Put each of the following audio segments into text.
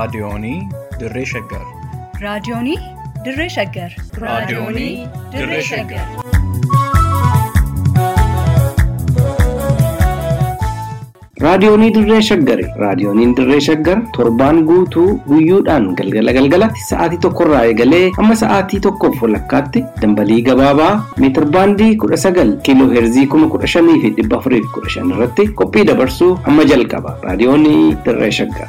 Raadiyoonii Dirree Shaggar. Raadiyoonii Dirree Shaggar. Raadiyoonii Dirree Shaggar. Raadiyoonii Dirree Shaggari. Raadiyooniin Dirree Shaggar torbaan guutuu guyyoodhaan galgala galgalatti sa'aatii tokkorraa eegalee hamma sa'aatii tokkoof walakkaatti dambalii gabaabaa meetir baandii kudha sagal kiiloo heerzii kuma kudha shanii fi dhibba afurii fi kudha shan irratti qophii dabarsuu hamma jalqaba. Raadiyoonii Dirree Shaggar.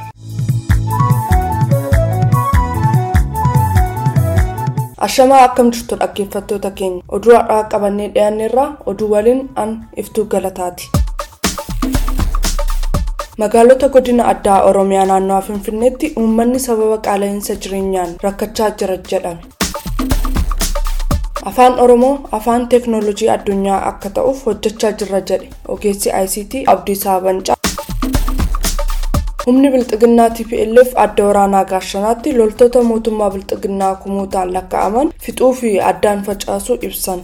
Ashamaa akkam jirtu dhaggeeffattoota keenya oduu har'aa qabannee dhiyaanneerraa oduu waliin an iftuu galataati. magaalota godina addaa oromiyaa naannawaa finfinneetti uummanni sababa qaala'insa jireenyaan rakkachaa jira jedhame afaan oromoo afaan teeknoolojii addunyaa akka ta'uuf hojjechaa jirra jedhe ogeessi ict abdiisaa bancaa humni bilxiginnaa tplf adda waraanaa gaashanaatti loltoota mootummaa bilxiginnaa kumuutaan lakkaa'aman fixuu fi addaan facaasuu ibsan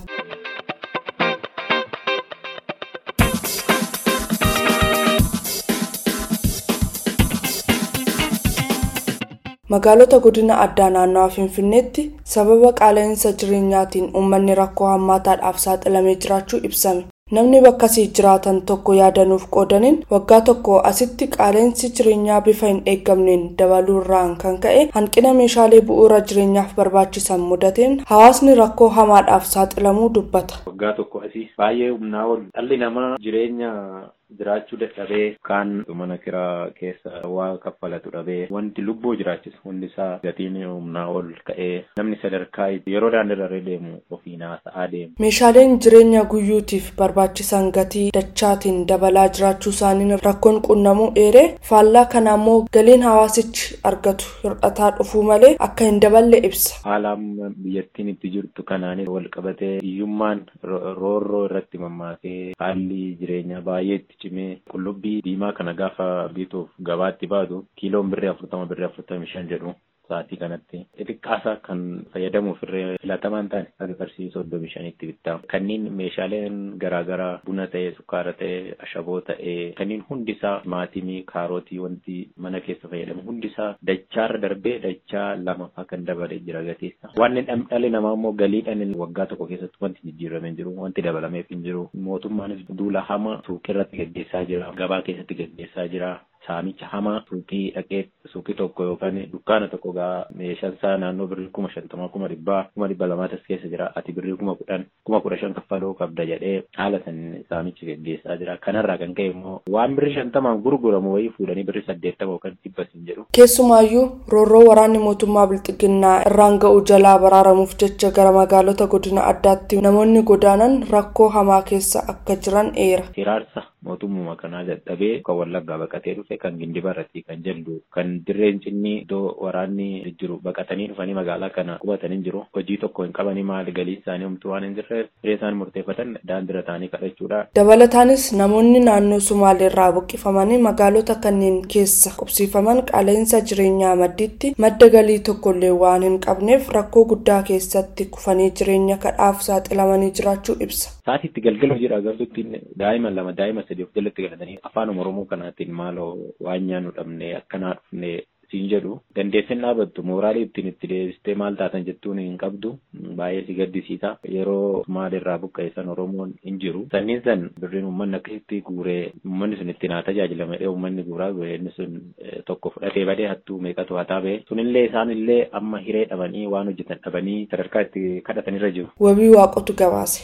magaalota godina addaa naannawaa finfinneetti sababa qaala'insa jireenyaatiin uummanni rakkoo hammaataadhaaf saaxilamee jiraachuu ibsame namni bakkasii jiraatan tokko yaadanuuf qoodaniin waggaa tokko asitti qaala'insi jireenyaa bifa hin eeggamneen dabaluurraan kan ka'e hanqina meeshaalee bu'uura jireenyaaf barbaachisan mudateen hawaasni rakkoo hamaadhaaf saaxilamuu dubbata. waggaa tokko asii baay'ee humnaa ol dhalli namaa jireenya jiraachuu dadhabee kaan mana kiraa keessa waa kaffalatu dhabee wanti lubbuu jiraachisu hundi isaa gatiin humnaa ol ka'ee namni sadarkaa yeroo daandirra deemu ofiin haasa'aa deemu. meeshaaleen jireenya guyyuutiif barbaachisan gatii dachaatiin dabalaa jiraachuu isaaniin rakkoon qunnamuu eeree faallaa kana immoo galiin hawaasichi argatu hir'ataa dhufuu malee akka hin daballe ibsa. haala biyyattiin itti jirtu kanaanis wal qabatee hiyyummaan roorroo irratti mammaakee haalli jireenyaa baay'ee itti cimee qullubbii diimaa kana gaafa bituuf gabaatti baatu kiiloon birrii afurtama birrii afurtamii shan jedhu sa'aatii kanatti xixiqqaasaa kan fayyadamuuf irree filatamaan ta'an akka qarshii soddomii shanitti bittamu kanneen meeshaaleen garaagaraa buna ta'ee sukkaara ta'ee ashaboo ta'ee kanneen hundisaa maatimii kaarootii wanti mana keessa fayyadamu hundisaa dachaarra darbee dachaa lamaffaa kan dabalee jira gateessa wanni dhalli namaa immoo galiidhaan waggaa tokko keessatti wanti jijjiiramee jiru wanti dabalameef hin jiru mootummaanis duula hama suuqirratti gaggeessaa jira gabaa keessatti gaggeessaa jira saamicha hamaa suuqii dhaqee suuqii tokko yookaan dukkaana tokko gaa meeshaan isaa naannoo birrii kuma shantamaa kuma dhibbaa kuma dhibba lamaatas keessa jira ati birrii kuma kudhan kuma kudha shan kaffaluu qabda jedhee haala san saamichi gaggeessaa jira kanarraa kan ka'e immoo waan birrii shantamaan gurguramu wayii fuudhanii birrii saddeettama yookaan dhibba hin jedhu. keessumaayyuu roorroo waraanni mootummaa bilxiginnaa irraan ga'u jalaa baraaramuuf jecha gara magaalota godina addaatti namoonni godaanan rakkoo hamaa keessa akka jiran eera. hiraarsa mootummaa kanaa dadhabee kan wallaggaa baqatee dhufe kan gindibarratti kan jallu kan dirreen cinni iddoo waraanni jiru baqatanii dhufanii magaalaa kana qubatanii jiru hojii tokko hin qabanii maali galii isaanii homtuu waan hin jirreef hiree isaan murteeffatan daandira ta'anii kadhachuudha. dabalataanis namoonni naannoo sumaaleerraa buqqifamanii magaalota kanneen keessa qubsiifaman qaala'insa jireenyaa maddiitti madda galii tokkollee waan hin qabneef rakkoo guddaa keessatti kufanii jireenya kadhaaf saaxilamanii jiraachuu ibsa. Saatiitti galgala hojii agartuutti daa'ima lama daa'ima sadii of jalatti galatanii afaan oromoo kanaatiin maaloo waan nyaannu dhabne akkanaa dhufne siin jedhu dandeessin dhaabattu mooraalii ittiin itti deebistee maal taatan jettuun hin qabdu baay'ee si gaddisiisa yeroo maalirraa buqqa'e oromoon hin jiru sanniin san birriin uummanni akkasitti guuree uummanni sun ittiin haa tajaajilame dhee uummanni guuraa guuree inni sun tokko fudhatee badee hattuu meeqatu hataa ba'e sunillee isaanillee amma hiree dhabanii waan hojjetan dhabanii sadarkaa itti kadhatanirra jiru. wabii waaqotu gabaase.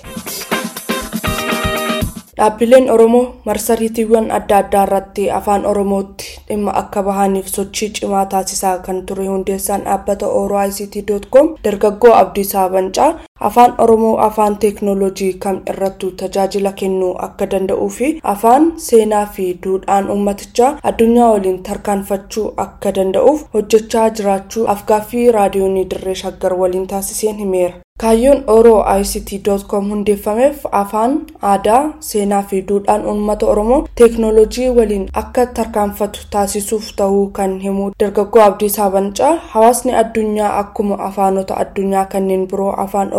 dhaabbileen oromoo marsariitiiwwan adda addaa irratti afaan oromootti dhimma akka bahaniif sochii cimaa taasisaa kan ture hundeessaan dhaabbata oro ict com dargaggoo abdiisaa bancaa afaan oromoo afaan teeknoolojii kam irrattuu tajaajila kennuu akka danda'uu fi afaan seenaa fi duudhaan uummatichaa addunyaa waliin tarkaanfachuu akka danda'uuf hojjechaa jiraachuu afgaaffii raadiyoonii dirree shaggar waliin taasiseen himeera. kaayyoon oroo ict.com hundeeffameef afaan aadaa seenaa fi duudhaan uummata oromoo teeknoolojii waliin akka tarkaanfatu taasisuuf ta'uu kan himu dargaggoo abdiisaa bancaa hawaasni addunyaa akkuma afaanota addunyaa kanneen biroo afaan oromoo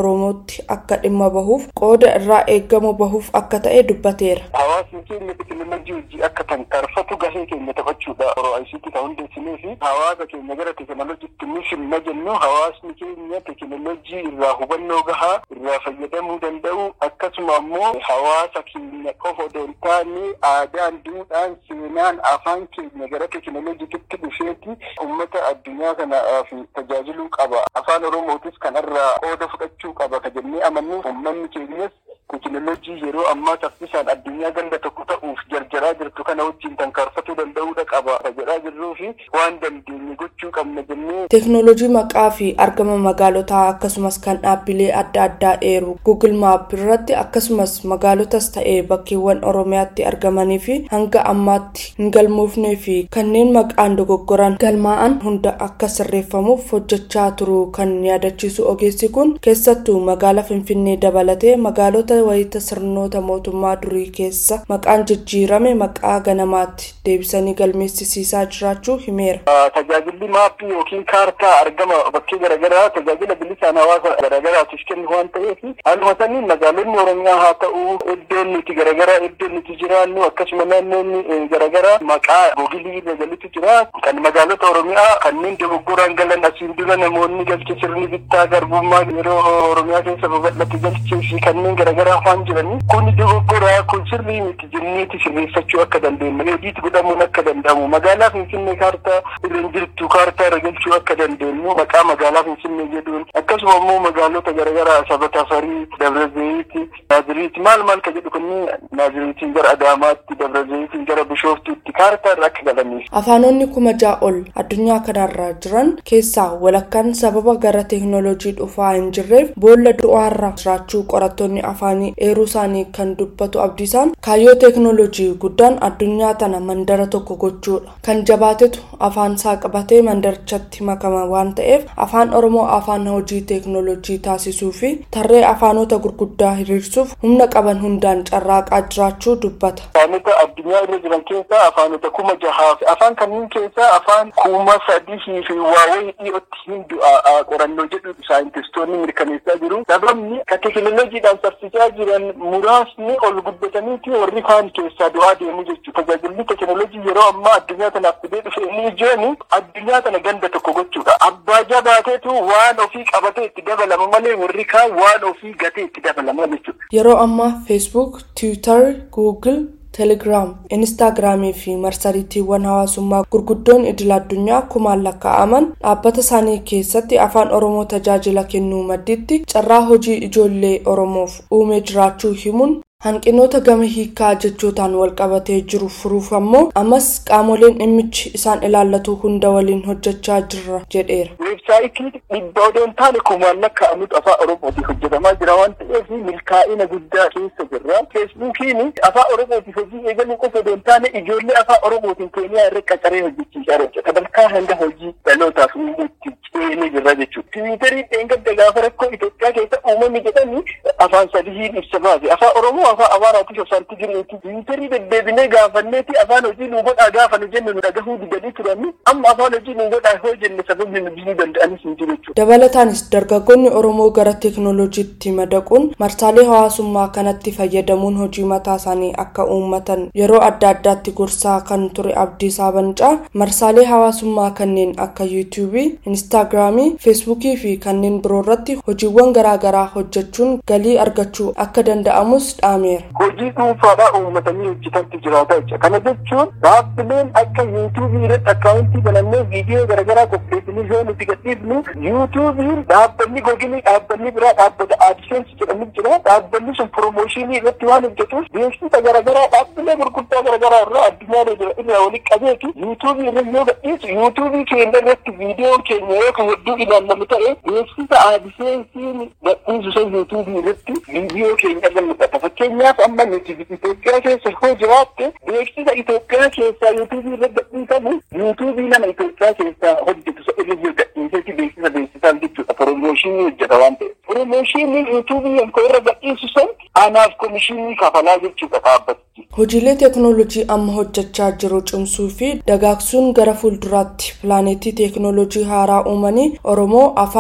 oromootti akka dhimma bahuuf qooda irraa eeggamu bahuuf akka ta'e dubbateera. Hawaasni keenya teekinooloojii hojii akka tankaarfatu gahee keenya taphachuudha. Yeroo ICT kan hundeessinee fi hawaasa keenya gara teekinooloojiitti ni simna jennu hawaasni keenya teekinooloojii irraa hubannoo gahaa irraa fayyadamuu danda'u akkasuma ammoo hawaasa keenya qofa odoo hin taane aadaan duudhaan seenaan afaan keenya gara teekinooloojiitti dhufeeti uummata addunyaa kanaaf tajaajiluu qaba. Afaan Oromootis kanarraa qooda fudhachuu qaba ka jennee amannu uummanni keenyas teekinooloojii yeroo ammaa saffisaan addunyaa ganda tokko ta'uuf jarjaraa jirtu kana wajjin tankaarfatuu danda'uudha qaba ka jedhaa jirruu fi waan dandeenye gochuu qabna jennee. Teekinooloojii maqaa fi argama magaalotaa akkasumas kan dhaabbilee adda addaa eeru Google Maap irratti akkasumas magaalotas ta'ee bakkeewwan Oromiyaatti argamanii fi hanga ammaatti hin galmoofnee fi kanneen maqaan dogoggoran galmaa'an hunda akka sirreeffamuuf hojjechaa turu kan yaadachiisu ogeessi kun keessattuu magaala Finfinnee dabalatee magaalota wayita sirnoota mootummaa durii keessa maqaan jijjiirame maqaa ganamaatti deebisanii galmeessisiisaa jiraachuu himeera. Tajaajilli maappii yookiin kaartaa argama bakkee garaagaraa tajaajila bilisaan hawaasa garaagaraatiif kennu waan ta'eef haaluma saniin magaalonni Oromiyaa haa ta'u iddoon nuti garaagaraa iddoon nuti jiraannu akkasuma naannoonni garaagaraa maqaa googilii irra galitu jira kan magaalota Oromiyaa kanneen dogoggoraan galan asiin dura namoonni galche sirni bittaa garbummaa yeroo Oromiyaa keessa babal'ate galchee fi kanneen garaagaraa waan jiranii kun dogoggoraa kun sirrii miti jenneeti sirreeffachuu akka dandeenyu hojiitti godhamuun akka danda'amu magaalaa Finfinnee kaartaa irra hin jirtu kaartaa irra galchuu akka dandeenyu maqaa magaalaa Finfinnee jedhuun akkasuma immoo magaalota garaagaraa sabata farii dabra zayiiti naaziriiti maal maal ka jedhu kunniin naaziriitiin gara adaamaatti dabra zayiitiin gara bishooftuutti kaartaa irra akka galaniif. Afaanonni kuma ja'a ol addunyaa kanarra jiran keessaa walakkaan sababa gara teekinooloojii dhufaa hin jirreef boolla du'aarra jiraachuu qorattoonni afaanii eeruu isaanii kan dubbatu abdiisaan kaayyoo teekinooloojii guddaan addunyaa tana mandara tokko gochuudha kan jabaatetu afaan isaa qabatee mandarichatti makama waan ta'eef afaan oromoo afaan hojii teekinooloojii taasisuu fi tarree afaanota gurguddaa hiriirsuuf humna qaban hundaan carraaqaa jiraachuu dubbata. Afaanota addunyaa irra jiran keessaa afaanota kuma jahaa fi afaan kanneen keessaa afaan kuma sadii fi waawee dhiyootti hin du'a qorannoo jedhu saayintistoonni mirkaneessaa jiru. Sababni ka teekinooloojiidhaan saffisaa jiran muraasni ol guddataniiti warri kaan keessaa du'aa deemu jechuudha. Tajaajilli teekinooloojii yeroo ammaa addunyaa tanaaf fidee dhufe inni ijooni addunyaa tana ganda tokko gochuudha. Abbaa jabaateetu waan ofii qabatee itti dabalama malee warri kaan waan ofii gatee itti dabalama jechuudha. Yeroo ammaa feesbuuk, tiwiitar, guugil, teelegiraam inistaagiraamii fi marsariitiiwwan hawaasummaa gurguddoon idil addunyaa kumaan lakkaa'aman dhaabbata isaanii keessatti afaan oromoo tajaajila kennuu madditti carraa hojii ijoollee oromoof uumee jiraachuu himuun hanqinoota gama hiikaa jechootaan walqabatee jiru furuuf ammoo ammas qaamoleen dhimmichi isaan ilaallatu hunda waliin hojjechaa jirra jedheera. Weebsaayitii dhibba odoo hin taane kumaan lakkaa'amutu afaan oromootiif hojjetamaa jira waan ta'eef milkaa'ina guddaa keessa jirra. Feesbuukiin afaan oromootiif hojii eegaluu qofa odoo hin taane ijoollee afaan oromootiin keeniyaa irra qacaree hojjechiisaa jira. Sadarkaa hanga hojii dhalootaaf uumuutti ceenee jirra jechuudha. Tiwiitarii dheengadda gaafa rakkoo Itoophiyaa keessa uumame jedhanii afaan sadihiin ibsa baase. Afaan oromoo afaan amaaraatiif afaanti jireeti. Tiwiitarii deddeebinee gaafanneeti afaan hojii nu godhaa gaafa nu jenne nu dhagahuu didanii turani. Amma afaan hojii nu godhaa yoo jenne sababni nu bisuu danda'anis hin jiru jechuudha. Dabalataanis dargaggoonni Oromoo gara teekinooloojiitti madaquun marsaalee hawaasummaa kanatti fayyadamuun hojii mataa isaanii akka uummatan yeroo adda addaatti gorsaa kan ture Abdiisaa Bancaa marsaalee hawaasummaa kanneen akka yuutuubii, inistaagiraamii, feesbuukii fi kanneen biroo irratti hojiiwwan garaagaraa hojjechuun galii argachuu akka danda'amus dhaameera. Hojii dhuunfaadhaa uummatanii hojjetantu jiraata jechuudha. Kana jechuun dhaabbileen akka yuutuubii irratti akkaawuntii banannee viidiyoo garaagaraa qopheessinii yoo nuti gadhiifnu yuutuubiin dhaabbanni googilii dhaabbanni biraa dhaabbata aadiseensi jedhamu jira. Dhaabbanni sun piroomooshinii irratti waan hojjetuuf beeksisa garaagaraa dhaabbilee gurguddaa garaagaraa irraa addunyaa irraa walitti qabeeti yuutuubii irra yoo gadhiisu yuutuubii keenya irratti viidiyoo keenya yoo kan hedduu ilaallamu ta'e beeksisa aadiseensiin gadhiisu sun yuutuubii irratti viidiyoo keenya irra mul'ata. Fakkeenyaaf amma nuti Itoophiyaa keessa yoo jiraatte beeksisa Itoophiyaa keessaa yuutuubii irra gadhiisamu yuutuubii nama Itoophiyaa keessaa hojjetu isa irra jiru gadhiiseeti beeksisa beeksisaan jechuudha. Piroomooshinii hojjeta waan ta'eef. Piroomooshinii yuutuubii yankoo irra gadhiisu san anaaf komishinii kafalaa jechuudha dhaabbatichi. Hojiilee teekinooloojii amma hojjechaa jiru cimsuu fi dagaagsuun gara fuulduraatti pilaanetii teekinooloojii haaraa uumanii Oromoo afaan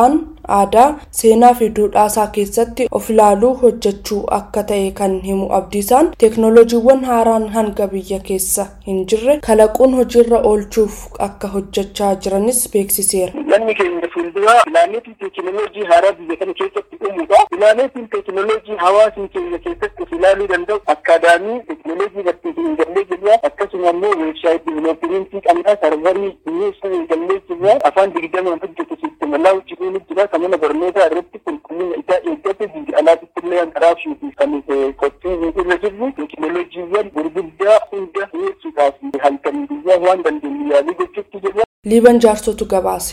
aadaa seenaa fi duudhaasaa keessatti of ilaaluu hojjechuu akka ta'e kan himu abdiisaan teeknooloojiiwwan haaraan hanga biyya keessa hin jirre kalaquun hojiirra oolchuuf akka hojjechaa jiranis beeksiseera. Namni keenya fuulduraa pilaaneetii teekinooloojii haaraa biyya kana keessatti uumuudha. Pilaaneetiin teekinooloojii hawaasni keenya keessatti of ilaaluu danda'u akkaadaamii teekinooloojii barsiisuu hin gallee jirra. Akkasuma immoo weebsaayitii diivelooppimiintii qabnaa sarvarii dhiyeessuu hin gallee jirra. Afaan digdamaan hojjetu siistema laawuchii ni jira. Kan mana barnootaa irratti qulqullina isaa eeggate biyya alaatitti illee hanqaraafuu fi kan qophii irra jirru teekinooloojiiwwan gurguddaa hunda dhiyeessuudhaaf halkan biyyaa waan dandeenyu yaalii gochuutti jirra. liiban jaarsotu gabaase.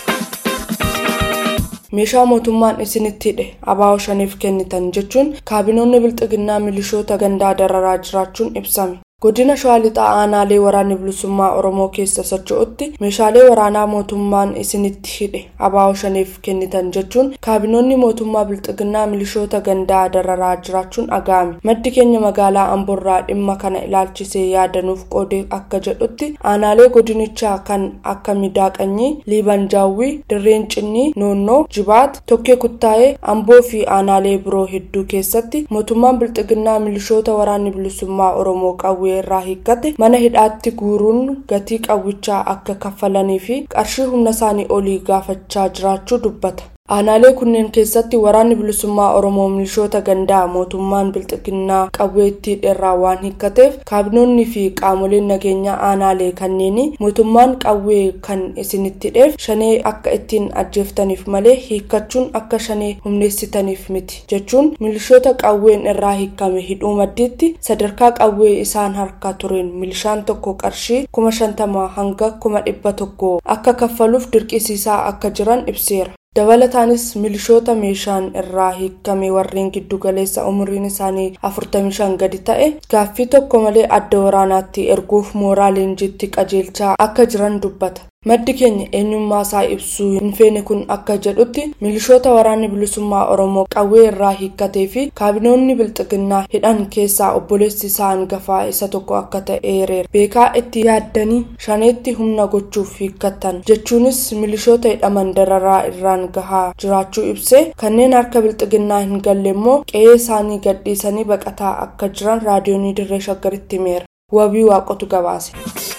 meeshaa mootummaan isinitti hidhe abaa'oo shaniif kennitan jechuun kaabinoonni bilxiginnaa milishoota gandaa dararaa jiraachuun ibsame. godina shawaa lixaa aanaalee waraanni bilisummaa oromoo keessa socho'utti meeshaalee waraanaa mootummaan isinitti hidhe abaa'oo shaniif kennitan jechuun kaabinoonni mootummaa bilxiginnaa milishoota gandaa dararaa jiraachuun aga'ame maddi keenya magaalaa amborraa dhimma kana ilaalchisee yaadanuuf qoode akka jedhutti aanaalee godinichaa kan akka midaaqanyii liibanjaawwii dirreen cinnii noonnoo jibaat tokkee kuttaa'ee amboo fi aanaalee biroo hedduu keessatti mootummaan bilxiginnaa milishoota waraanni bilisummaa oromoo qawwee irraa hiikkate mana hidhaatti guuruun gatii qawwichaa akka kaffalanii fi qarshii humna isaanii olii gaafachaa jiraachuu dubbata. aanaalee kunneen keessatti waraanni bilisummaa oromoo milishoota gandaa mootummaan bilxiginnaa qawwee itti hidheerraa waan hiikkateef kaabinoonni fi qaamoleen nageenyaa aanaalee kanneenii mootummaan qawwee kan isinitti hidheef shanee akka ittiin ajjeeftaniif malee hiikkachuun akka shanee humneessitaniif miti jechuun milishoota qawween irraa hiikkame hidhuu maddiitti sadarkaa qawwee isaan harka tureen milishaan tokko qarshii kuma shantamaa hanga kuma dhibba tokko akka kaffaluuf dirqisiisaa akka jiran ibseera. dabalataanis milishoota meeshaan irraa hiikkame warreen giddu galeessa umriin isaanii 45 gadi ta'e gaaffii tokko malee adda waraanaatti erguuf mooraa leenjiitti qajeelchaa akka jiran dubbata. maddi keenya eenyummaa isaa ibsuu hin feene kun akka jedhutti milishoota waraanni bilisummaa oromoo qawwee irraa hiikkatee fi kaabinoonni bilxiginnaa hidhan keessaa obboleessi isaa hangafaa isa tokko akka ta'e eereera beekaa itti yaaddanii shaneetti humna gochuuf hiikkattan jechuunis milishoota hidhaman dararaa irraan gahaa jiraachuu ibsee kanneen harka bilxiginnaa hin galle immoo qe'ee isaanii gadhiisanii baqataa akka jiran raadiyoonii dirree shaggaritti himeera wabii waaqotu gabaase.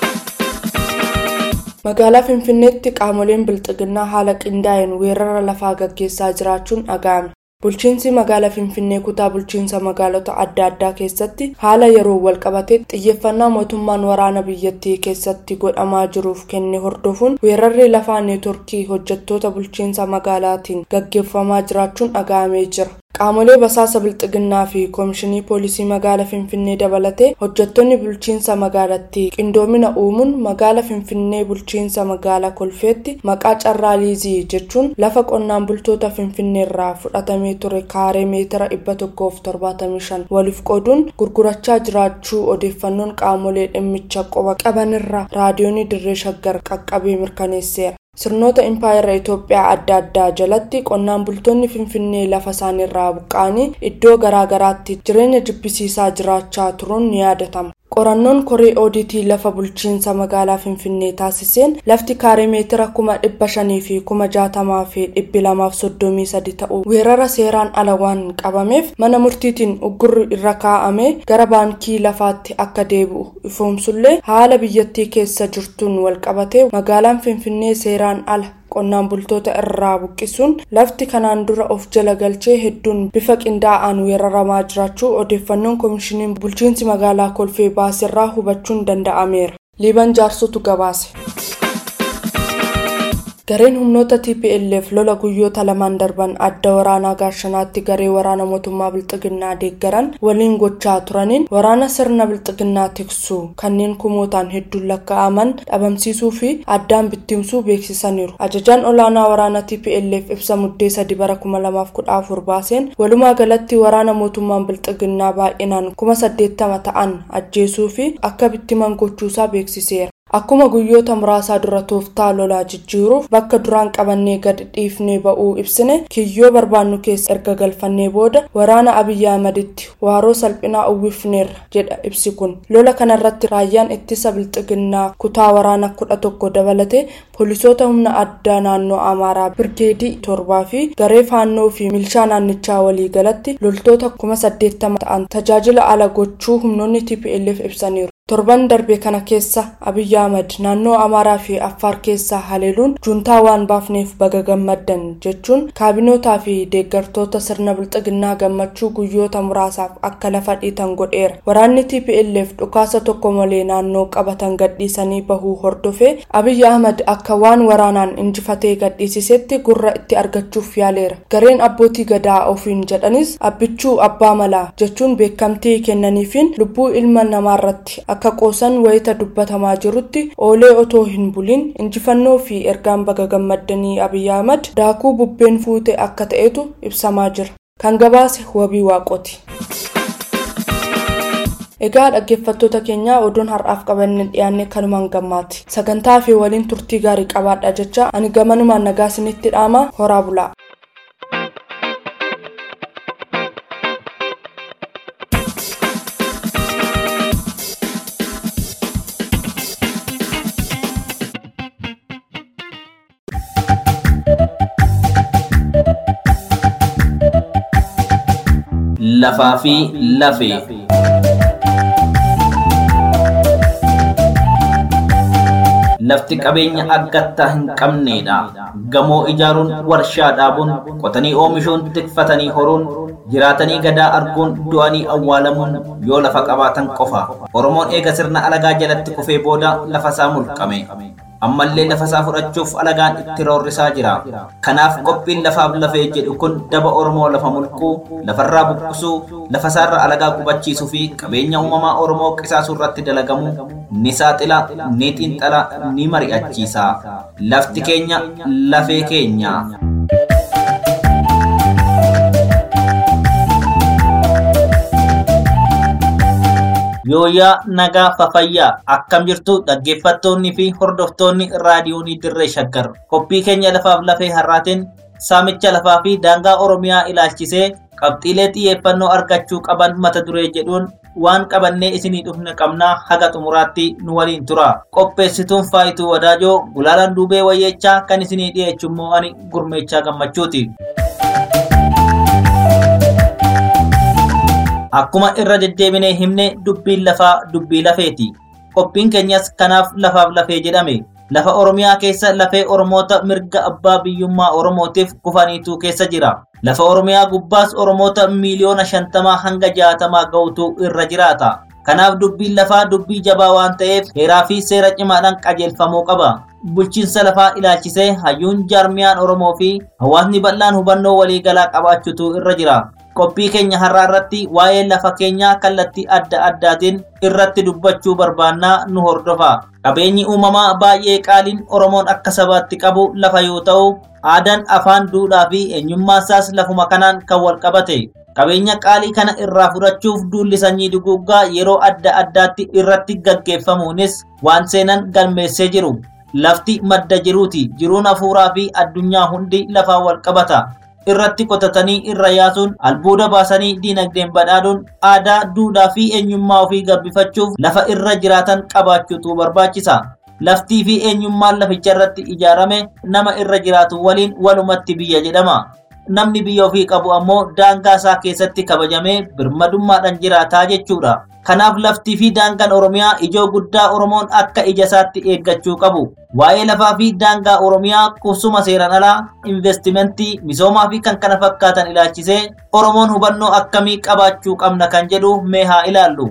magaalaa finfinneetti qaamoleen bilxiginnaa haala qindaa'een weerara lafaa gaggeessaa jiraachuun dhaga'ame bulchiinsi magaalaa finfinnee kutaa bulchiinsa magaalota adda addaa keessatti haala yeroo walqabate xiyyeeffannaa mootummaan waraana biyyattii keessatti godhamaa jiruuf kenne hordofuun weerarri lafaa neetworkii hojjettoota bulchiinsa magaalaatiin gaggeeffamaa jiraachuun dhaga'amee jira qaamolee basaasa bilxiginnaa fi koomishinii poolisii magaalaa finfinnee dabalatee hojjettoonni bulchiinsa magaalattii qindoomina uumuun magaalaa finfinnee bulchiinsa magaalaa kolfeetti maqaa carraa liizii jechuun lafa qonnaan bultoota finfinneerraa fudhatamee ture kaaree meetira dhibba tokkoof torbaatamii shan waliif qooduun gurgurachaa jiraachuu odeeffannoon qaamolee dhimmicha qoba qabanirra raadiyoonii dirree shaggar qaqqabee mirkaneesseera. sirnoota impaayera itoophiyaa adda addaa jalatti qonnaan bultoonni finfinnee lafa isaaniirraa buqqa'anii iddoo garaagaraatti jireenya jibbisiisaa jiraachaa turuun ni yaadatama qorannoon koree ooditii lafa bulchiinsa magaalaa finfinnee taasiseen lafti kaaree meetira kuma dhibba shanii fi kuma jaatamaa fi dhibbi lamaaf soddomii sadi ta'u weerara seeraan ala waan qabameef mana murtiitiin uggurri irra kaa'amee gara baankii lafaatti akka deebi'u ifoomsullee haala biyyattii keessa jirtuun walqabatee magaalaan finfinnee seeraan ala qonnaan bultoota irraa buqqisuun lafti kanaan dura of jala galchee hedduun bifa qindaa'aan weeraramaa jiraachuu odeeffannoon koomishiniin bulchiinsi magaalaa kolfee baaserraa hubachuun danda'ameera liiban jaarsotu gabaase. gareen humnoota tplf lola guyyoota lamaan darban adda waraanaa gaashanaatti garee waraana mootummaa bilxiginnaa deeggaran waliin gochaa turaniin waraana sirna bilxiginnaa tiksuu kanneen kumootaan hedduun lakkaa'aman dhabamsiisuu fi addaan bittimsuu beeksisaniiru ajajaan olaanaa waraana tplf ibsa muddee sadi bara kuma lamaaf kudha afur baaseen walumaa galatti waraana mootummaan bilxiginnaa baay'inaan kuma saddeettama ta'an ajjeesuu fi akka bittiman gochuusaa beeksiseera akkuma guyyoota muraasaa dura tooftaa lolaa jijjiiruuf bakka duraan qabannee gad dhiifnee ba'uu ibsine kiyyoo barbaannu keessa erga galfannee booda waraana abiyyi ahmaditti waaroo salphinaa uwwifneerra jedha ibsi kun lola kanarratti raayyaan ittisa bilxiginnaa kutaa waraana kudha tokko dabalatee poolisoota humna addaa naannoo amaaraa birgeedii torbaa fi garee faannoo fi milshaa naannichaa walii galatti loltoota kuma saddeettama ta'an tajaajila ala gochuu humnoonni tplf ibsaniiru torban darbe kana keessa abiyyi ahmad naannoo amaaraa fi affaar keessaa haleeluun juuntaa waan baafneef baga gammaddan jechuun kaabinootaa fi deeggartoota sirna bilxiginnaa gammachuu guyyoota muraasaaf akka lafa dhiitan godheera waraanni tplf dhukaasa tokko malee naannoo qabatan gadhiisanii bahuu hordofee abiyyi ahmad akka waan waraanaan injifatee gadhiisisetti gurra itti argachuuf yaaleera gareen abbootii gadaa ofiin jedhanis abbichuu abbaa malaa jechuun beekamtii kennaniifiin lubbuu ilma namaarratti akka qoosan wayita dubbatamaa jirutti oolee otoo hin buliin injifannoo fi ergaan baga gammaddanii abiyyi ahmad daakuu bubbeen fuute akka ta'etu ibsamaa jira kan gabaase wabii waaqoti. egaa dhaggeeffattoota keenyaa oduun har'aaf qabanne dhiyaanne kanumaan gammaati sagantaa fi waliin turtii gaarii qabaadha jecha ani gamanumaan nagaa isinitti dhaama horaa bulaa. lafaa fi lafee. Lafti qabeenya argattaa hin qabneedha. Gamoo ijaaruun, warshaa dhaabuun, qotanii oomishuun, tikfatanii horuun, jiraatanii gadaa arguun, du'anii awwaalamuun yoo lafa qabaatan qofa. Oromoon eega sirna alagaa jalatti kufee booda lafa isaa mulqame. ammallee lafa isaa fudhachuuf alagaan itti roorrisaa jira. Kanaaf qophiin lafaaf lafee jedhu kun daba Oromoo lafa mulquu, lafarraa buqqisuu, lafa isaarra alagaa qubachiisuu fi qabeenya uumamaa Oromoo qisaasuu irratti dalagamu ni saaxila, ni xiinxala, ni mari'achiisa. Lafti keenya lafee keenya. Yooyaa nagaa fafayyaa akkam jirtu dhaggeeffattoonni fi hordoftoonni raadiyoonii dirree shaggar qophii keenya lafaaf lafee har'aatiin saamicha lafaa fi daangaa oromiyaa ilaalchisee qabxiilee xiyyeeffannoo argachuu qaban mata duree jedhuun waan qabannee isinii dhufne qabnaa haga xumuraatti nu waliin tura qopheessituun faayituu wadaajoo gulaalaan duubee wayyeechaa kan isinii dhiyeessu immoo ani gurmeechaa gammachuuti. Akkuma irra deddeebinee himne dubbiin lafaa dubbii lafeeti. Qophiin keenyas kanaaf lafaaf lafee jedhame. Lafa Oromiyaa keessa lafee Oromoota mirga abbaa biyyummaa Oromootiif kufaniitu keessa jira. Lafa Oromiyaa gubbaas Oromoota miiliyoona shantamaa hanga jaatamaa ga'utu irra jiraata. Kanaaf dubbiin lafaa dubbii jabaa waan ta'eef heeraa fi seera cimaadhaan qajeelfamuu qaba. Bulchiinsa lafaa ilaalchisee hayyuun jaarmiyaan Oromoo fi hawaasni bal'aan hubannoo waliigalaa qabaachuutu irra jira. qophii keenya har'aa irratti waa'ee lafa keenyaa kallattii adda addaatiin irratti dubbachuu barbaannaa nu hordofa. Qabeenyi uumamaa baay'ee qaaliin Oromoon akka sabaatti qabu lafa yoo ta'u, aadaan afaan duudhaa fi eenyummaan isaas lafuma kanaan kan wal qabate. Qabeenya qaalii kana irraa fudhachuuf duulli sanyii duguuggaa yeroo adda addaatti irratti gaggeeffamuunis waan seenan galmeessee jiru. Lafti madda jiruuti. Jiruun hafuuraa fi addunyaa hundi lafaan wal qabata. irratti qotatanii irra yaasuun albuuda baasanii diinagdeen badhaadhuun aadaa duudhaa fi eenyummaa ofii gabbifachuuf lafa irra jiraatan qabaachuutu barbaachisa. Laftii fi eenyummaan laficha irratti ijaarame nama irra jiraatu waliin walumatti biyya jedhama. Namni biyya ofii qabu ammoo daangaa isaa keessatti kabajamee birmadummaadhaan jiraataa jechuudha. Kanaaf laftii fi daangaan Oromiyaa ijoo guddaa Oromoon akka ija isaatti eeggachuu qabu. Waa'ee lafaa fi daangaa Oromiyaa qubsuma seeraan alaa, investimentii, misoomaa fi kan kana fakkaatan ilaalchisee Oromoon hubannoo akkamii qabaachuu qabna kan jedhu mee haa ilaallu.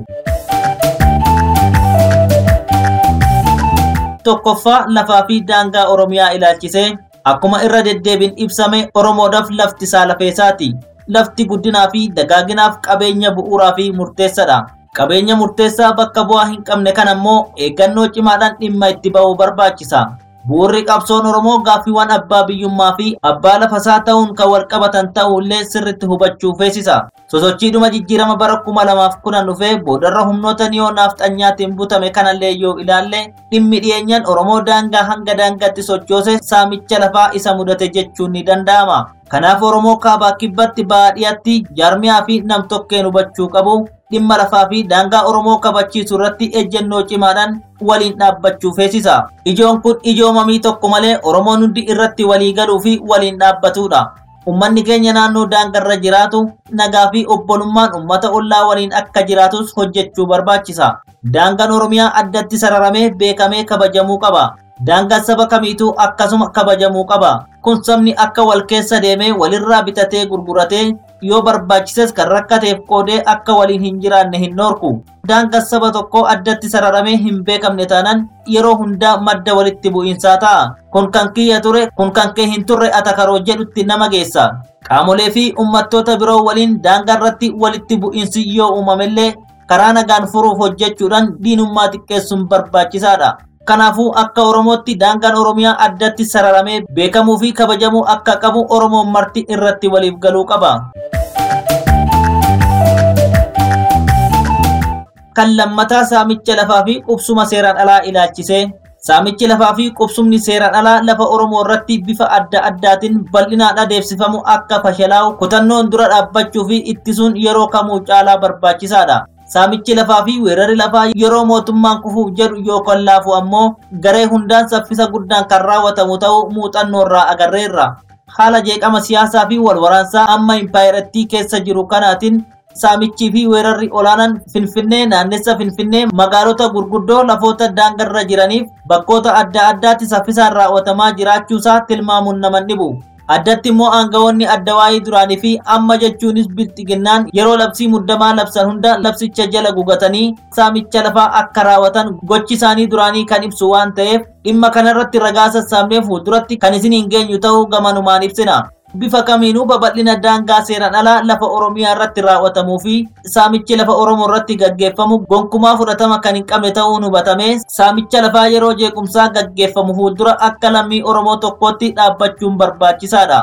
Tokkoffaa lafaa fi daangaa Oromiyaa ilaalchisee akkuma irra deddeebiin ibsame Oromoodhaaf lafti isaa lafeessaati. Lafti guddinaa fi dagaaginaaf qabeenya bu'uuraa fi murteessadha. Qabeenya murteessaa bakka bu'aa hin qabne kan ammoo eeggannoo cimaadhaan dhimma itti ba'uu barbaachisa. Bu'uurri qabsoon Oromoo gaaffiiwwan abbaa biyyummaa fi abbaa lafasaa ta'uun kan wal qabatan ta'uullee sirritti hubachuu feesisa. sosochiidhuma jijjiirama bara kuma lamaaf kudhan dhufee boodarra humnoota niyoo naafxanyaatiin butame kanallee yoo ilaalle dhimmi dhiyeenyaan oromoo daangaa hanga daangaatti sochoose saamicha lafaa isa mudate jechuun ni danda'ama kanaaf oromoo kaabaa kibbatti baadiyyaatti jaarmiyaa fi nam-tokkeen hubachuu qabu dhimma lafaa fi daangaa oromoo kabachiisuu irratti ejjennoo cimaadhaan waliin dhaabbachuu feesisa ijoon kun ijoo mamii tokko malee oromoon hundi irratti walii galuu fi waliin dhaabbatudha ummanni keenya naannoo daangarra jiraatu nagaa fi obbolummaan ummata ollaa waliin akka jiraatus hojjechuu barbaachisa daangaan oromiyaa addatti sararamee beekamee kabajamuu qaba daangaan saba kamiituu akkasuma kabajamuu qaba kun sabni akka wal keessa deemee walirraa bitatee gurguratee yoo barbaachises kan rakkateef qoodee akka waliin hin jiraanne hin noorku daangaan saba tokko addatti sararamee hin beekamne taanaan yeroo hundaa madda walitti bu'iinsaa ta'a kun kan kiyya ture kun kan kee hin turre atakaroo jedhutti nama geessa qaamolee fi ummattoota biroo waliin daangaa irratti walitti bu'iinsi yoo uumamellee karaa nagaan furuuf hojjechuudhaan diinummaa xiqqeessuun barbaachisaadha kanaafuu akka oromootti daangaan oromiyaa addatti sararamee beekamuu fi kabajamuu akka qabu oromoon marti irratti waliif galuu qaba. kan lammataa saamicha lafaa fi qubsuma seeraan alaa ilaalchisee saamichi lafaa fi qubsumni seeraan alaa lafa oromoo irratti bifa adda addaatiin bal'inaan adeemsifamu akka fashalaa'u kutannoon dura dhaabbachuu fi ittisuun yeroo kamuu caalaa barbaachisaadha. saamichi lafaa fi weerarri lafaa yeroo mootummaan kufuuf jedhu yookaan laafu ammoo garee hundaan saffisa guddaan kan raawwatamu ta'uu muuxannoo irraa agarreerra. Haala jeeqama siyaasaa fi walwaraansaa amma impaayirattii keessa jiru kanaatiin saamichii fi weerarri olaanaan finfinnee naannessa finfinnee magaalota gurguddoo lafoota daangarra jiraniif bakkoota adda addaatti saffisaan raawwatamaa jiraachuusaa tilmaamuun nama dhibu. addatti immoo aangawoonni adda waa'ee duraanii fi amma jechuunis bilxiginnaan yeroo labsii muddamaa labsan hunda labsicha jala gugatanii saamicha lafaa akka raawwatan gochi isaanii duraanii kan ibsu waan ta'eef dhimma kanarratti ragaa sassaabnee fuulduratti kan isin hin geenyu ta'uu gamanumaan ibsina. bifa kamiinuu babal'ina daangaa seeraan alaa lafa oromiyaa irratti raawwatamuu fi saamichi lafa oromoo irratti gaggeeffamu gonkumaa fudhatama kan hin qabne ta'uun hubatame saamicha lafaa yeroo jeequmsaa gaggeeffamu fuuldura akka lammii oromoo tokkootti dhaabbachuun barbaachisaadha.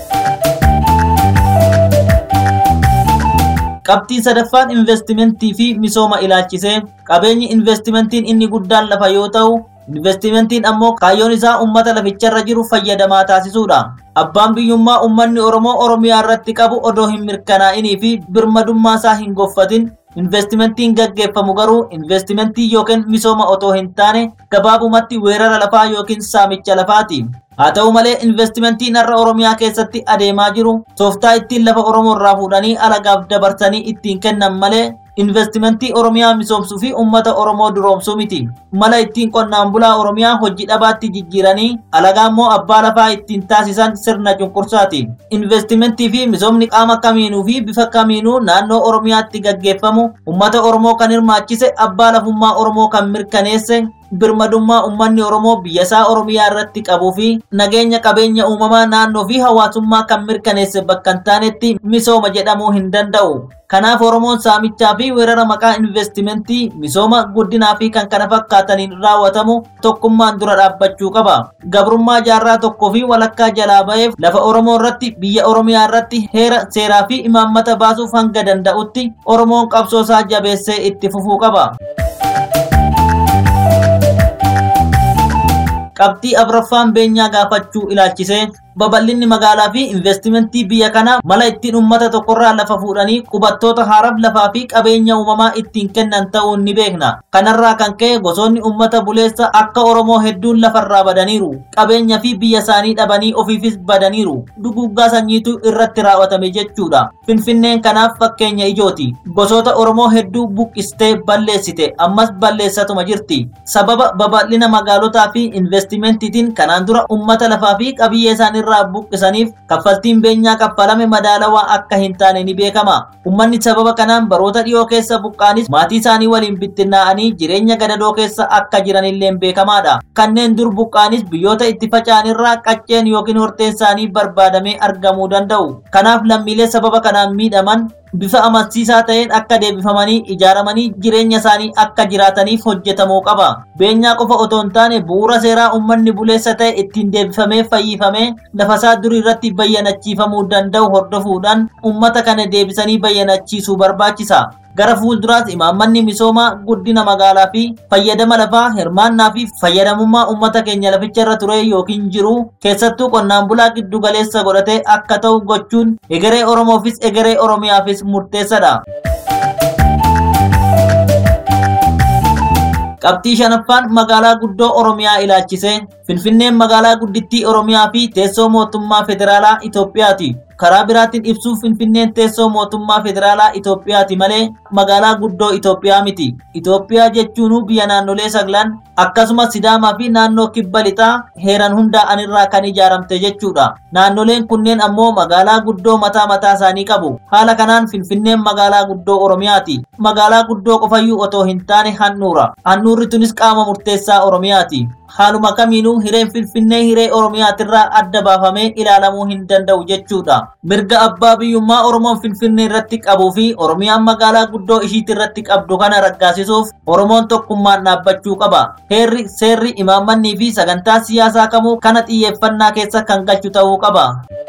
qabxii sadaffaan investimentii fi misooma ilaalchisee qabeenyi investimentiin inni guddaan lafa yoo ta'u investimentiin ammoo kaayyoon isaa ummata laficharra jiru fayyadamaa taasisuudha. Abbaan biyyummaa ummanni Oromoo Oromiyaa irratti qabu odoo hin mirkanaa'inii fi birmadummaa isaa hin goffatin investimentiin gaggeeffamu garuu investimentii yookiin misooma otoo hin taane gabaabumatti weerara lafaa yookiin saamicha lafaati. Haa ta'u malee investimentiin har'a Oromiyaa keessatti adeemaa jiru tooftaa ittiin lafa Oromoo irraa fuudhanii alagaaf dabarsanii ittiin kennan malee investimentii Oromiyaa misoomsuu fi uummata Oromoo duroomsuu miti. Mala ittiin qonnaan bulaa Oromiyaa hojii dhabaatti jijjiiranii alagaa immoo abbaa lafaa ittiin taasisan sirna cunqursaati. Investimentii fi misoomni qaama kamiinuu fi bifa kamiinuu naannoo Oromiyaatti gaggeeffamu uummata Oromoo kan hirmaachise abbaa lafummaa Oromoo kan mirkaneesse birmadummaa uummanni Oromoo biyyasaa Oromiyaa irratti qabuu fi nageenya qabeenya uumamaa naannoo fi hawaasummaa kan mirkaneesse bakka hin taanetti misooma jedhamuu hin danda'u. Kanaaf Oromoon saamichaa fi weerara maqaa investimentii misooma guddinaa fi kan kana fakkaataniin raawwatamu tokkummaan dura dhaabbachuu qaba. Gabrummaa jaarraa tokkoo fi walakkaa jalaa ba'eef lafa Oromoo irratti biyya Oromiyaa irratti heera seeraa fi imaammata baasuuf hanga danda'utti Oromoon qabsoosaa jabeessee itti fufuu qaba. qabxii afraffaan beenyaa gaafachuu ilaalchisee babal'inni magaalaa fi investimentii biyya kanaa mala ittiin uummata tokkorraa lafa fuudhanii qubattoota haaraaf lafaa fi qabeenya uumamaa ittiin kennan ta'uun ni beekna. Kanarraa kan ka'e gosoonni uummata buleessa akka Oromoo hedduun lafarraa badaniiru. Qabeenya fi biyya isaanii dhabanii ofiifis badaniiru. Duguggaa sanyiitu irratti raawwatame jechuudha. Finfinneen kanaaf fakkeenya ijooti. Gosoota Oromoo hedduu buqqistee balleessite ammas balleessatuma jirti. Sababa babal'ina magaalotaa fi investimentiitiin kanaan dura uummata lafaa fi qabiyyee isaanii irraa buqqisaniif kaffaltiin beenyaa kaffalame madaalawaa akka hin taane ni beekama. Uummanni sababa kanaan baroota dhiyoo keessa buqqaanis maatii isaanii waliin bittinnaa'anii jireenya gadadoo keessa akka jiranillee beekamaadha. Kanneen dur buqqaanis biyyoota itti faca'anirraa qacceen yookiin horteen isaanii barbaadamee argamuu danda'u. Kanaaf lammiilee sababa kanaan miidhaman bifa amansiisaa ta'een akka deebifamanii ijaaramanii jireenya isaanii akka jiraataniif hojjetamuu qaba. Beenyaa qofa otoo hin taane bu'uura seeraa uummanni buleessa ta'e ittiin deebifamee fayyifamee lafasaa durii irratti bayyanachiifamuu danda'u hordofuudhaan uummata kana deebisanii bayyanachiisuu barbaachisa. gara fuulduraas imaammanni misoomaa guddina magaalaa fi fayyadama lafaa hirmaannaa fi fayyadamummaa uummata keenya laficha irra ture yookiin jiru keessattuu qonnaan bulaa giddu galeessa godhatee akka ta'u gochuun egeree oromoofis egeree oromiyaafis murteessadha. qabxii shanaffaan magaalaa guddoo oromiyaa ilaalchise finfinneen magaalaa guddittii oromiyaa fi teessoo mootummaa federaalaa itoophiyaati karaa biraatiin ibsuuf finfinneen teessoo mootummaa federaalaa itoophiyaati malee magaalaa guddoo itoophiyaa miti itoophiyaa jechuun biyya naannolee saglan akkasumas sidaamaa fi naannoo kibba lixaa heeran hundaa'an irraa kan ijaaramte jechuudha naannoleen kunneen ammoo magaalaa guddoo mataa mataa isaanii qabu haala kanaan finfinneen magaalaa guddoo oromiyaati magaalaa guddoo qofayyuu otoo hin taane handhuura handhuurri tunis qaama murteessaa oromiyaati haaluma kamiinuu hireen finfinnee hiree oromiyaatirraa adda baafamee ilaalamuu hin danda'u jechuudha mirga abbaa biyyummaa oromoon finfinnee irratti qabuu fi oromiyaan magaalaa guddoo ishiit irratti qabdu kana raggaasisuuf oromoon tokkummaan dhaabbachuu qaba heerri seerri imaammannii fi sagantaa siyaasaa kamuu kana xiyyeeffannaa keessa kan galchu ta'uu qaba.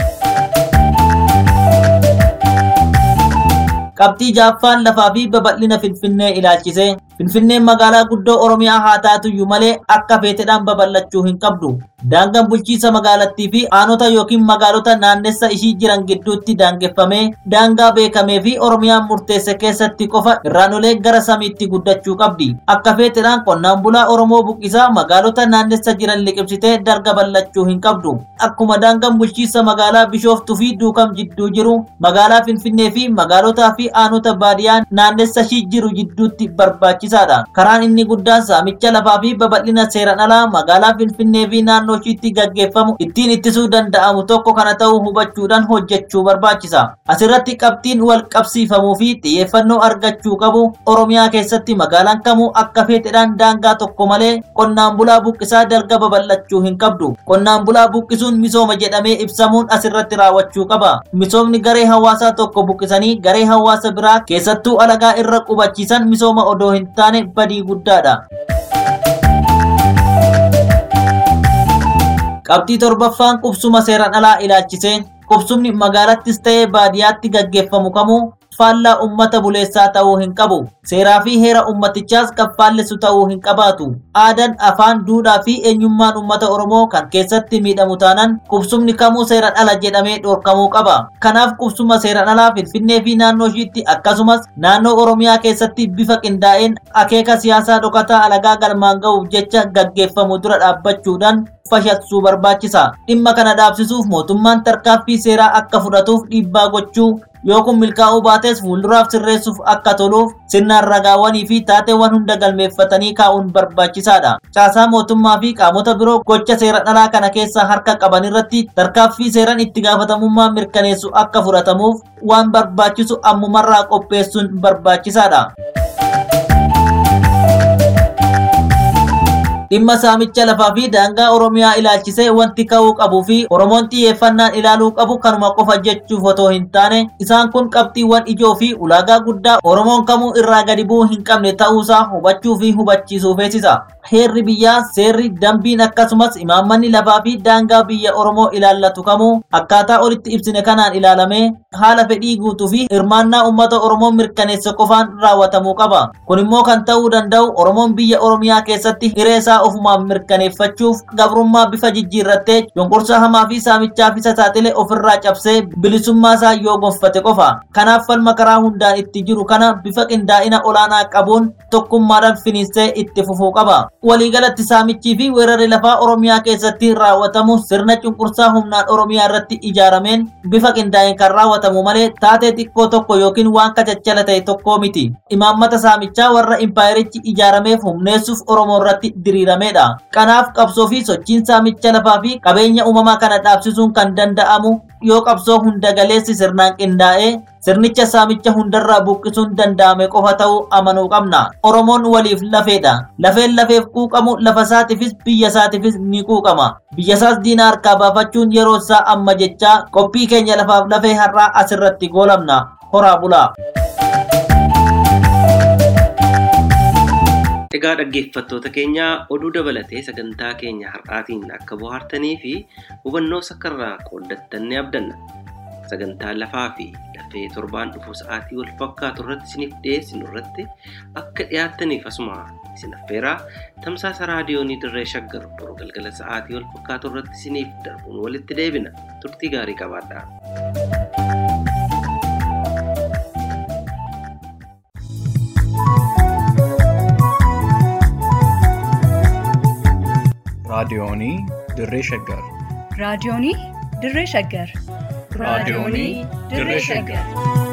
qabxii jaaffaan lafaa fi babal'ina finfinnee ilaalchise finfinneen magaalaa guddoo oromiyaa haa taatuyyuu malee akka feetedhaan babal'achuu hin qabdu daangaan bulchiinsa magaalattii fi aanota yookiin magaalota naannessa ishii jiran gidduutti daangeffamee daangaa beekamee fi oromiyaan murteesse keessatti qofa irraanolee gara samiitti guddachuu qabdi akka feetedhaan qonnaan bulaa oromoo buqqisaa magaalota naannessa jiran liqimsitee darga bal'achuu hin qabdu akkuma daangaan bulchiinsa magaalaa bishooftuu fi duukam jidduu jiru magaalaa finfinnee fi magaalotaa fi aanota baadiyyaa naannessa ishii jiru jidduutti barbaachisaadha karaan inni guddaan saamicha lafaa fi babal'ina seeran alaa magaalaa finfinnee fi naannoo ishiitti gaggeeffamu ittiin ittisuu danda'amu tokko kana ta'uu hubachuudhaan hojjechuu barbaachisa asirratti qabxiin wal qabsiifamuu fi xiyyeeffannoo argachuu qabu oromiyaa keessatti magaalaan kamuu akka feetedhaan daangaa tokko malee qonnaan bulaa buqqisaa dalga babal'achuu hin qabdu qonnaan bulaa buqqisuun misooma jedhamee ibsamuun asirratti raawwachuu qaba misoomni garee hawaasaa tokko buqqisanii garee hawaasa biraa keessattuu alagaa irra qubachiisan misooma odoo hin taane badii guddaadha. qabxii torbaffaan qubsuma seeran alaa ilaalchise qubsumni magaalattis ta'ee baadiyyaatti gaggeeffamu kamuu faallaa ummata buleessaa ta'uu hin qabu seeraa fi heera ummatichaas kan faallessu ta'uu hin qabaatu aadaan afaan duudhaa fi eenyummaan ummata oromoo kan keessatti miidhamu taanaan qubsumni kamuu seeran ala jedhamee dhorkamuu qaba kanaaf qubsuma seeran alaa finfinnee fi naannoo ishiitti akkasumas naannoo oromiyaa keessatti bifa qindaa'een akeeka siyaasaa dhokataa alagaa galmaan ga'uuf jecha gaggeeffamu dura dhaabbachuudhaan fashilsuu barbaachisa dhimma kana dhaabsisuuf mootummaan tarkaanfii seeraa akka fudhatuuf dhiibbaa gochuu yoo kun milkaa'uu baates fuulduraaf sirreessuuf akka toluuf sirnaan ragaawwanii fi taateewwan hunda galmeeffatanii kaa'uun barbaachisaadha. Caasaa mootummaa fi qaamota biroo gocha seeran alaa kana keessa harka qaban irratti tarkaanfii seeran itti gaafatamummaa mirkaneessu akka fudhatamuuf waan barbaachisu ammumarraa qopheessuun barbaachisaadha. dhimma saamicha lafaa fi daangaa oromiyaa ilaalchisee wanti ka'uu qabuu fi oromoon xiyyeeffannaan ilaaluu qabu kanuma qofa jechuuf otoo hin taane isaan kun qabxiiwwan ijoo fi ulaagaa guddaa oromoon kamuu irraa gadi bu'uu hin qabne ta'uusaa hubachuu fi hubachiisuu feesisa. heerri biyyaa seerri dambiin akkasumas imaammanni lafaa fi daangaa biyya oromoo ilaallatu kamuu akkaataa olitti ibsine kanaan ilaalamee haala fedhii guutuu fi hirmaannaa uummata oromoo mirkaneessa qofaan raawwatamuu qaba kun immoo kan ta'uu danda'u oromoon biyya oromiyaa keessatti hiree isaa ofumaan mirkaneeffachuuf gabrummaa bifa jijjiirrattee cunqursaa hamaa fi saamichaaf isa saaxile ofirraa cabsee bilisummaa isaa yoo gonfate qofa kanaaf falma karaa hundaan itti jiru kana bifa qindaa'ina olaanaa qabuun tokkummaadhaan finiinsee itti fufuu qaba. waliigalatti saamichii fi weerarri lafaa oromiyaa keessatti raawwatamu sirna cunqursaa humnaan oromiyaa irratti ijaarameen bifa qindaa'een kan raawwatamu malee taatee xiqqoo tokko yookiin waan kacachala ta'e tokkoo miti imaammata saamichaa warra impaayerichi ijaarameef humneessuuf oromoo irratti diriirameedha kanaaf qabsoo fi sochiin saamicha lafaa fi qabeenya uumamaa kana dhaabsisuun kan danda'amu yoo qabsoo hunda galeessi sirnaan qindaa'ee sirnicha saamicha hundarraa buqqisuun danda'ame qofa ta'uu amanuu qabna oromoon waliif lafeedha lafeen lafeef quuqamu lafa isaatiifis biyya isaatiifis ni quuqama biyya isaas diina harkaa baafachuun yeroo isaa amma jechaa qophii keenya lafaaf lafee har'aa asirratti goolabna horaa bulaa. Egaa dhaggeeffattoota keenya oduu dabalatee sagantaa keenya har'aatiin akka bohaartanii fi hubannoo sakkarraa qooddattan ni abdanna. Sagantaa lafaa fi lafee torbaan dhufu sa'aatii wal fakkaatu irratti isiniif dhiyeessinu irratti akka dhiyaattaniif asuma isin affeeraa tamsaasa raadiyoonii dirree shaggar boru galgala sa'aatii wal fakkaatu irratti isiniif darbuun walitti deebina turtii gaarii qabaadhaa. raadiyoonii dirree shaggar raadiyoonii dirree shaggar raadiyoonii dirree shaggar